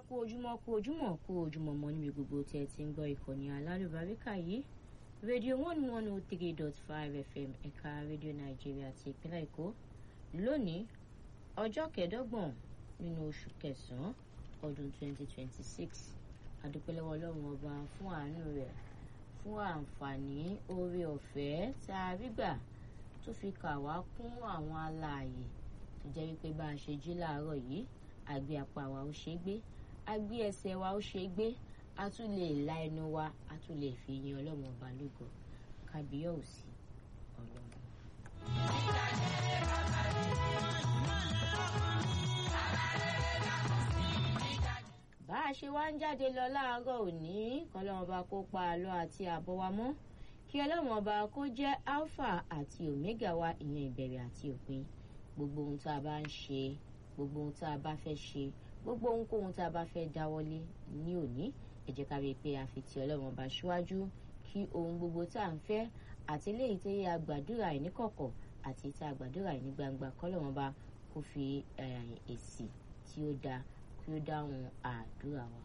kú ojúmọ́ kú ojúmọ́ kú ojúmọ́ mọ́ níbi gbogbo tí ẹ ti ń gbọ́ ìkànnì alálùbáríkà yìí rédíò one one oh three dot five fm ẹ̀ka rédíò nàìjíríà ti ìpínlẹ̀ èkó lónìí ọjọ́ kẹẹ̀ẹ́dọ́gbọ̀n nínú oṣù kẹsàn-án ọdún twenty twenty six adúpẹ́lẹ́wọ́ ọlọ́run ọba fún àánú rẹ̀ fún àǹfààní oore ọ̀fẹ́ tá a rí gbà tó fi kà wá kún àwọn alààyè tó jẹ́ wípé bá a ṣe jí láàárọ̀ yìí àgbé apá wa ó ṣe é gbé àgbé ẹsẹ̀ wa ó ṣe é gbé a tún lè la ẹnu wa a tún lè fi yin ọlọ́run ọba lógo kábíyọ̀sí ọlọ́run. bá a ṣe wá ń jáde lọ láàárọ̀ òní kọ́lọ́run ọba kó pa àlọ́ àti àbọ̀ wa mọ́ kí ọlọ́run ọba kó jẹ́ alpha àti omega wa ìyẹn ìbẹ̀rẹ̀ àti òpin gbogbo ohun tá a bá ń ṣe gbogbo ohun tá a bá fẹ́ ṣe gbogbo ohunkóhun tá a bá fẹ́ dáwọ́lé ní òní ẹ jẹ́ ká rí i pé a fi ti ọlọ́run ọba síwájú kí ohun gbogbo tá à ń fẹ́ àti léyìí tó yẹ àgbàdúrà ẹ̀ ní kọ̀kọ̀ àti tá àgbàdúrà ẹ̀ ní gbangba kọ́lọ́run ọba kó fi èsì tí ó dáa kí ó dáhùn àdúrà wa.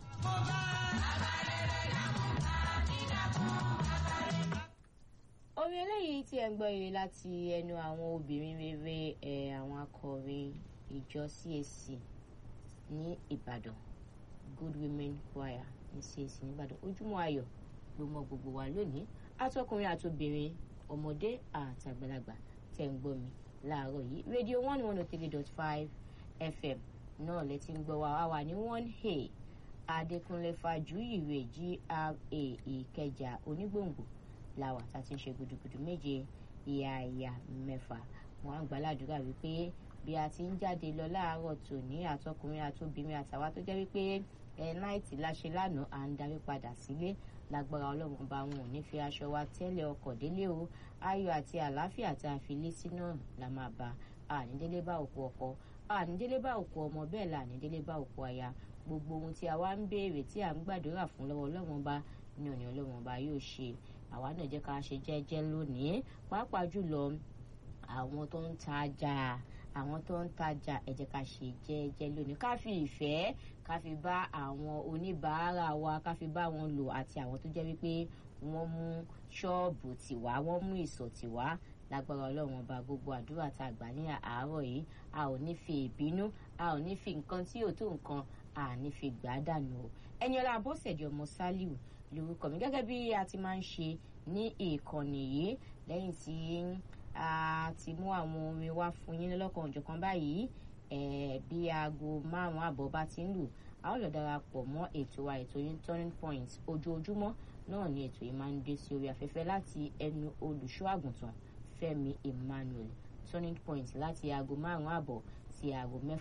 orin eléyìí tí ẹ ń gbọ́ yìí láti ẹnu àwọn obìnrin rere ẹ̀ àwọn akọrin ìjọ CAC ní Ìbàdàn Good Women Choir ní CAC ní Ìbàdàn ojúmọ́ ayọ̀ ló mọ gbogbo wa lónìí atọkùnrin àtobìnrin ọmọdé àtàgbàlagbà tẹ̀ ń gbọ́ mi láàárọ̀ yìí rédíò one one oh three dot five FM náà lẹ ti ń gbọ́ wa wà ní one a Adékúnlé Fájuyìwé GRA Ìkẹjà Onígbòǹgbò làwà tá a ti ń ṣe gudugudu méje ìyá ìyá mẹ́fà wọn á gbàládùúrà wípé bí a ti ń jáde lọ láàárọ̀ tòní àtọkùnrin àtobìnrin àtàwa tó jẹ́ wípé ẹ náìtì láṣẹ lánàá à ń darí padà sílé lágbára ọlọ́run bá wọn ò ní fi aṣọ wa tẹ́lẹ̀ ọkọ̀ délé o ayọ̀ àti àlàáfíà tá a fi lé sí náà la máa bá ànídélé bá òkú ọkọ ànídélé bá òkú ọmọ bẹ́ẹ̀ la ànídélé bá òkú aya gbogbo ohun tí a wá ń béèrè tí à ń gbàdúrà fún lọ́wọ́ ọlọ́run bá ní òní ọlọ́run bá yóò ṣe àwa náà jẹ́ ká ṣe jẹ́jẹ́ lónìí pàápàá jùlọ àwọn tó ń tajà àwọn tó ń tajà ẹ jẹ́ ká ṣe jẹ́jẹ́ lónìí ká fi ìfẹ́ ká fi bá àwọn oníbàárà wa ká fi bá wọn lò àti àwọn tó jẹ́ wípé wọ́n mú ṣọ́ọ̀bù tiwa wọ́n mú ìsọ̀ tiwa lágbára ọlọ́run ọba gbogbo àdúrà tá a gbà ní àárọ̀ yìí a ò ní fi ìbínú a ò ní fi nǹkan tí ò tó nǹkan a ní fi gbà á dànù o Ẹniọlá Abọ́sẹ̀dé ọmọ Sálíù lórúkọ mi gẹ́gẹ́ bí a ti máa ń ṣe ní ìkànnì yìí lẹ́yìn tí a ti mú àwọn orin wá fún yín lọ́kàn òjọ̀kan báyìí bí aago márùn-ún àbọ̀ bá ti ń lù a ó lọ darapọ̀ mọ́ ètò wa ètò yín turning point ojoojúmọ́ náà ni ètò yìí máa ń dé sí orí afẹ́fẹ́ láti ẹnu olùṣọ́ àgùntàn Fẹ́mi Emmanuel turning point láti aago márùn-ún àbọ̀ sí aago mẹ́fà.